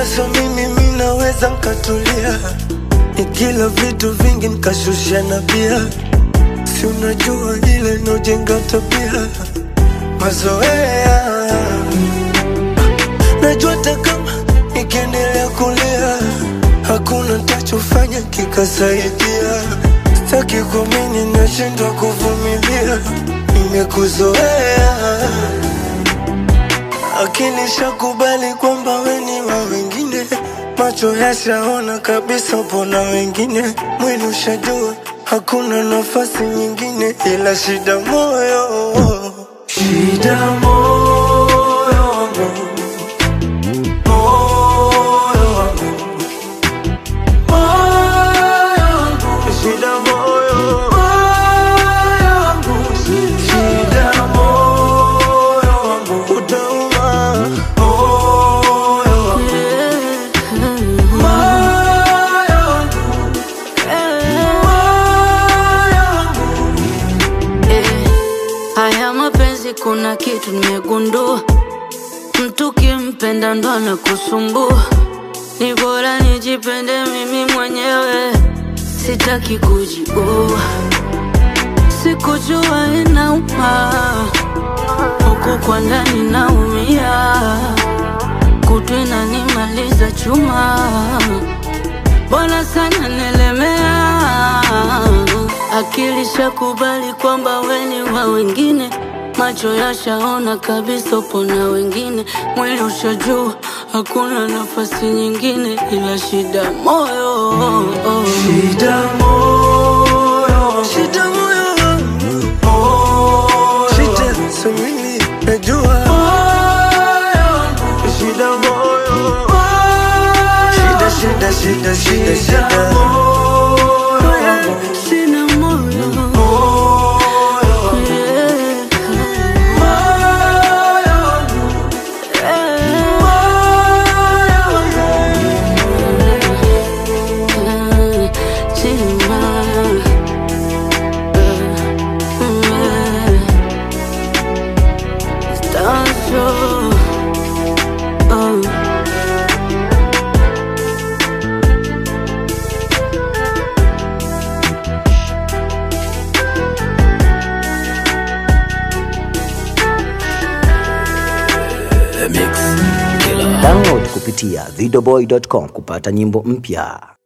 ila so mimi minaweza nkatulia nikila vitu vingi nkashusha na bia si unajua ile nojenga tabia mazoea najua hata kama nikiendelea kulia hakuna ntachofanya kikasaidia staki kuamini nashindwa kuvumilia nimekuzoea akili shakubali kwamba weni wa wengine macho yashaona kabisa pona wengine mwili ushajua hakuna nafasi nyingine ila shida moyo shida moyo wangu moyo wangu moyo wangu shida moyo moyo wangu shida moyo wangu utauma moyo wangu moyo wangu moyo wangu Eh, haya mapenzi kuna kitu nimegundua, mtu kimpenda ndo anakusumbua. Ni bora nijipende mimi mwenyewe, sitaki kujiua. Sikujua inauma, huku kwa ndani naumia, kutu inanimaliza chuma bora sana nilemea. Akili shakubali kwamba weni wa wengine, macho yashaona kabisa upo na wengine, mwili ushajua hakuna nafasi nyingine ila shida moyo. Shida moyo Shida moyo moyo Shida samini najua moyo Shida moyo Shida shida shida shida shida moyo Sina moyo Yeah. Yeah. Sina Stanzo. Oh. Download kupitia videoboy.com kupata nyimbo mpya.